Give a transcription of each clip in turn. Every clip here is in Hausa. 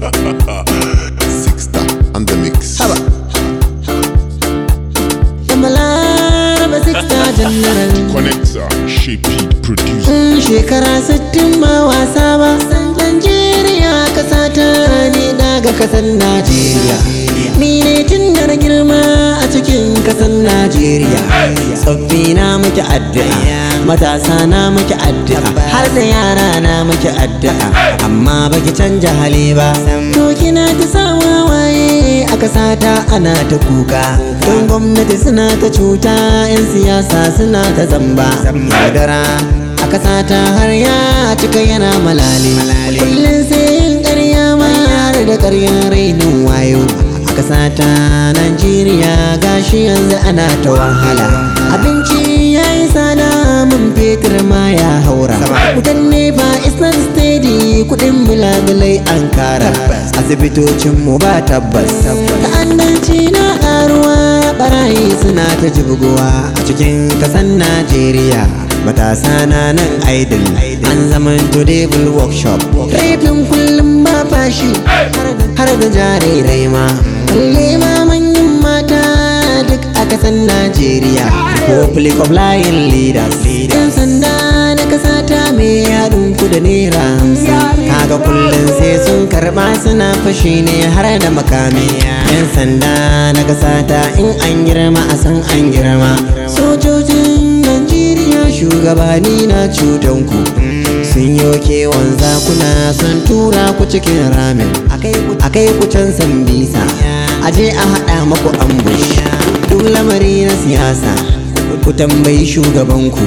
Sixta on the mix. haba Yamala Sixta General Connector, shape it, producer. in shekara sittin ba wasa ba Najeriya kasa ta ne daga kasar Najeriya ni ne tun da na girma a cikin kasar Najeriya tsoffi na muke addu'a matasa na muke addu'a har da yara na muke addu'a amma baki canja hali ba to kina ta sawa waye a kasa ta ana ta kuka don gwamnati suna ta cuta 'yan siyasa suna ta zamba yaudara a kasa ta har ya cika yana malale kullum sai yin ƙarya ma har da ƙaryar rainin wayo a kasa ta Najeriya gashi yanzu ana ta wahala abinci ya yi sada mun fetur ma ya haura wutan nefa islam steady kudin bilagulai an kara asibitocin mu ba tabbas ta'addanci na karuwa barayi suna ta jibgowa a cikin kasan Najeriya matasa na nan idol an zaman to devil workshop rafin kullum ba fashi har da jarirai ma kalle ma manyan mata duk a kasan Najeriya Republic of Lion Leaders yan sanda na kasa ta mai haɗin ku da naira hamsin kaga kullum sai sun karɓa suna fashi ne har da makami yan sanda na kasa ta in an girma a san an girma sojojin Najeriya shugabanni na cutanku sun yi kewan zakuna sun tura ku cikin ramin a kai ku can sambisa aje a haɗa maku ambush duk lamari na siyasa ku tambayi shugabanku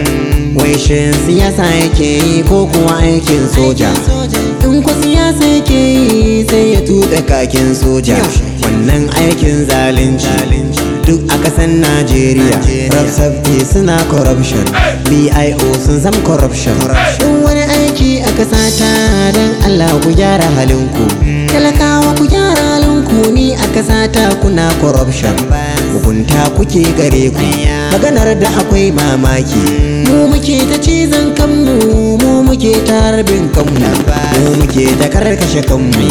wai shin siyasa yake yi ko kuwa aikin soja in ku siyasa yake yi sai ya tuɗe kakin soja wannan aikin zalunci duk a kasan Najeriya Rap safety suna corruption BIO sun zam corruption in wani aiki a kasa ta don Allah ku gyara halinku talakawa ku gyara halinku ni a kasa ta kuna corruption hukunta kuke gare ku maganar da akwai mamaki mu muke ta cizon kanmu mu muke ta harbin kanmu mu muke ta karkashe kanmu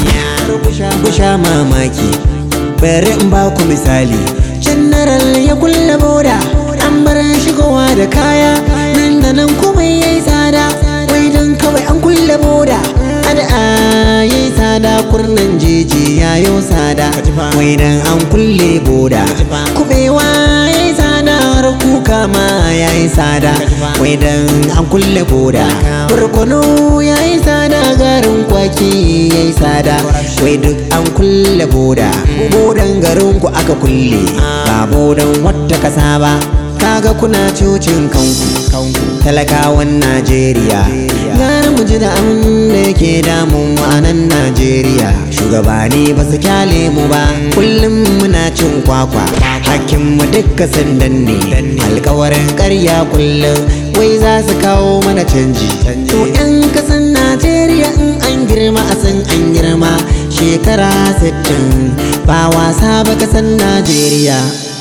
ku sha mamaki bari in ba ku misali general ya kulle boda an bar shigowa da kaya nan da nan kuma ya yi tsada wai don kawai an kulle boda ada ya yi tsada kurnan jeji ya yi tsada wai don an kulle boda kubewa ya yi tsada har kuka ma ya yi tsada wai don an kulle boda barkono ya yi tsada garin kwaki ya yi tsada wai duk an kulle boda bodan garin ku aka kulle ba bodan wata kasa ba kaga kuna cocin kanku talakawan najeriya gara mu ji da abin da yake damun mu a nan najeriya shugabanni ba su kyale mu ba kullum muna cin kwakwa hakkin mu dukka sandan ne alkawarin karya kullum wai za su kawo mana canji to yan kasan najeriya in an girma a san an girma shekara 60 ba wasa ba kasan najeriya